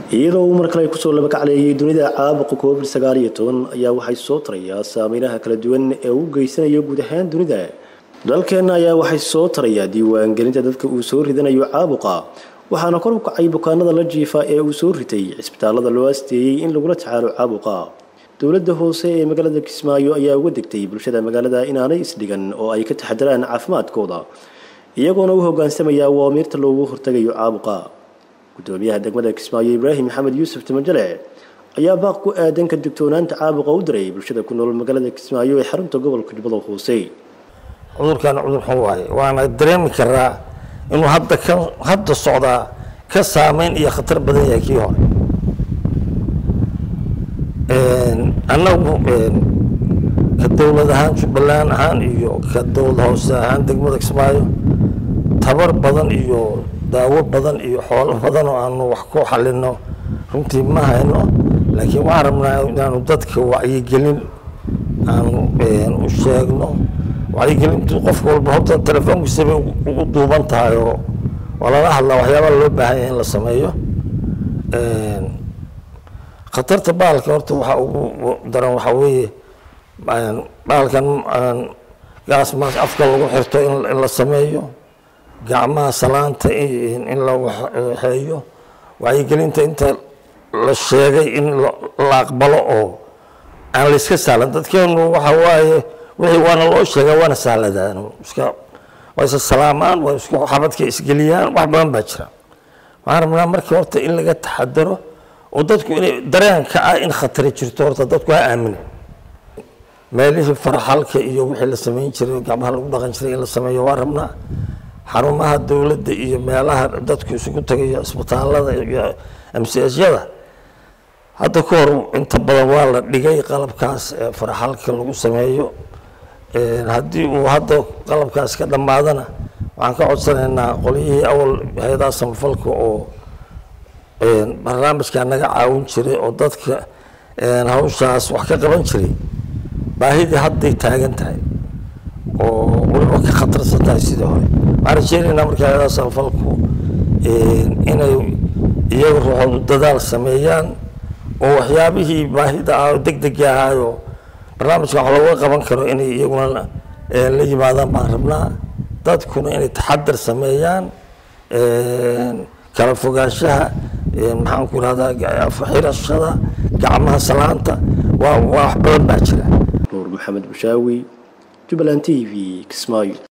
iyadoo uu mar kale kusoo labakacleeyay dunida caabuqa covid sagaal iyo toban ayaa waxay soo tarayaa saameynaha kala duwan ee uu geysanayo guud ahaan dunida dalkeenna ayaa waxay soo tarayaa diiwaangelinta dadka uu soo ridanayo caabuqa waxaana kor u kacay bukaanada la jiifa ee uu soo ritay cisbitaalada loo asteeyey in lagula tacaalo caabuqa dowladda hoose ee magaalada kismaayo ayaa uga degtay bulshada magaalada inaanay isdhigan oo ay ka taxadaraan caafimaadkooda iyagoona u hogaansamaya awaamiirta loogu hortagayo caabuqa gudoomiyaha degmada kismaayo ibraahim maxamed yuusuf timajale ayaa baaq ku aadan ka digtoonaanta caabuqa u diray bulshada ku nool magaalada kismaayo ee xarunta gobolka jubbada hoose cudurkan cudur xun waaye waana dareemi karaa inuu hadda ka hadda socdaa ka saameyn iyo khatar badan yahay kii hore annagu ka dowlad ahaan jubbaland ahaan iyo ka dowlad hoose ahaan degmada kismaayo tabar badan iyo daawo badan iyo xoolo badan oo aanu wax ku xalino runtii ma hayno laakiin waxaan rabnaa inaanu dadka wacyigelin aanu u sheegno wacyigelintu qofka walba horta telefoonkiisabay ugu duuban tahay oo waa lala hadlaa waxyaabaa loo baahan yahay in la sameeyo khatarta bahalka horta waxaa ugu daran waxaa weeye bahalkan gaas maas afka lagu xirto in la sameeyo gacmaha salaanta in la waxeeyo wacyigelinta inta la sheegay in la aqbalo oo aan la iska sahlan dadkeenu waxa waaye wixii waana loo sheegaa waana sahladaan iska waa isa salaamaan waa isku xabadka isgeliyaan wax badan baa jira waxaan rabnaa markii horta in laga taxadaro oo dadku inay dareenka ah in khatari jirto horta dadku ha aamina meelihii farxalka iyo wixii la samayn jiray gacmaha lagu dhaqan jiray in la sameeyo waa rabnaa xarumaha dowladda iyo meelaha dadku isugu tagayo isbitaalada iyo amsiasyada hadda ka hor inta badan waa la dhigay qalabkaas ee farxalka lagu sameeyo haddii uu hadda qalabkaas ka dhammaadana waxaan ka codsanaynaa qolyihii awal hay-adaha samafalka oo barnaamijkaa naga caawin jiray oo dadka hawshaas wax ka qaban jiray baahidii hadday taagan tahay oo weliba ka khatarsan tahay sidii hore waxaan rajeynaynaa marka hay-adaha samafalku inay iyaga ruuxoodu dadaal sameeyaan oo waxyaabihii baahida ah oo deg degi ahaayo barnaamijkan wax looga qaban karo inay iyaguna la yimaadaan baan rabnaa dadkuna inay taxadar sameeyaan kala fogaanshaha maxaan ku irahdaa xirashada gacmaha salaanta waa wax badan baa jira nuur maxamed bushaawi jubbaland t v kismaayo